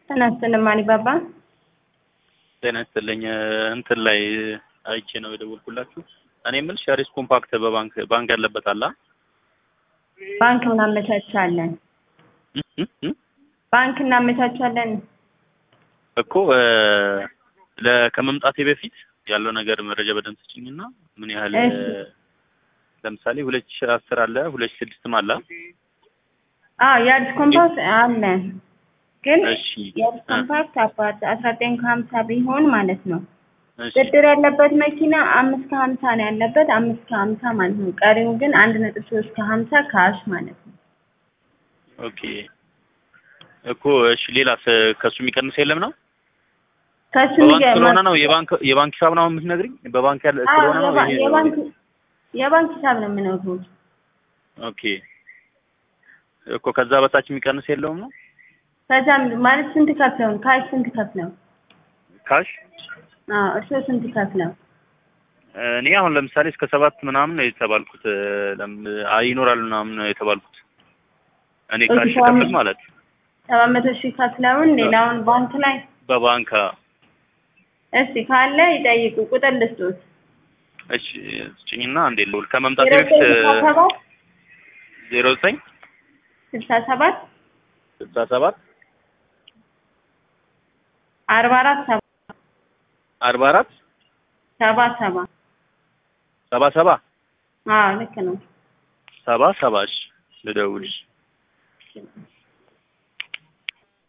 ጤና ይስጥልኝ ማሪባባ። ጤና ይስጥልኝ እንትን ላይ አይቼ ነው የደወልኩላችሁ። እኔ የምልሽ ሸሪስ ኮምፓክት በባንክ ባንክ ያለበት አለ ባንክ እናመቻቻለን። እ እ ባንክ እናመቻቻለን። እኮ ለ ከመምጣቴ በፊት ያለው ነገር መረጃ በደንብ ስጭኝና ምን ያህል እሺ። ለምሳሌ ሁለት ሺህ አስር አለ ሁለት ሺህ ስድስትም አለ አዎ የአዲስ ኮምፓክት አለ፣ ግን እሺ የአዲስ ኮምፓክት አባት አስራ ዘጠኝ ከሀምሳ ቢሆን ማለት ነው። እሺ ብድር ያለበት መኪና አምስት ከሀምሳ ነው ያለበት አምስት ከሀምሳ ማለት ነው። ቀሪው ግን አንድ ነጥብ ሶስት ከሀምሳ ካሽ ማለት ነው። ኦኬ እኮ እሺ ሌላስ ከሱ የሚቀንስ የለም ነው ከሱ በባንክ የሚገ- ስለሆነ ነው የባንክ የባንክ ሂሳብ ነው የምትነግሪኝ በባንክ ያለ አዎ ስለሆነ ነው የባ- ይሄ- የባንክ የባንክ ሂሳብ ነው የምነግሩት። ኦኬ እኮ ከዛ በታች የሚቀንስ የለውም ነው ከዛም ማለት ስንት ከፍለው ነው? ካሽ ስንት ከፍለው? ካሽ አዎ እርስዎ ስንት ከፍለው? እኔ አሁን ለምሳሌ እስከ ሰባት ምናምን ነው የተባልኩት ለም አይ ይኖራል ምናምን ነው የተባልኩት እኔ ኦኬ፣ ካሽ ሰባት ከፍል ማለት ሰባት መቶ ሺህ ከፍለውን ሌላውን ባንክ ላይ በባንክ እስቲ ካለ ይጠይቁ። ቁጥር ልስጦት እሺ ስጭኝና እንዴ ልውል ከመምጣቴ ዜሮ በፊት ዘጠኝ ስልሳ ሰባት ዜሮ ዘጠኝ ስልሳ ሰባት ስልሳ ሰባት አርባ አራት ሰባ አርባ አራት ሰባ ሰባ ሰባ ሰባ አዎ ልክ ነው። ሰባ ሰባ እሺ ልደውልሽ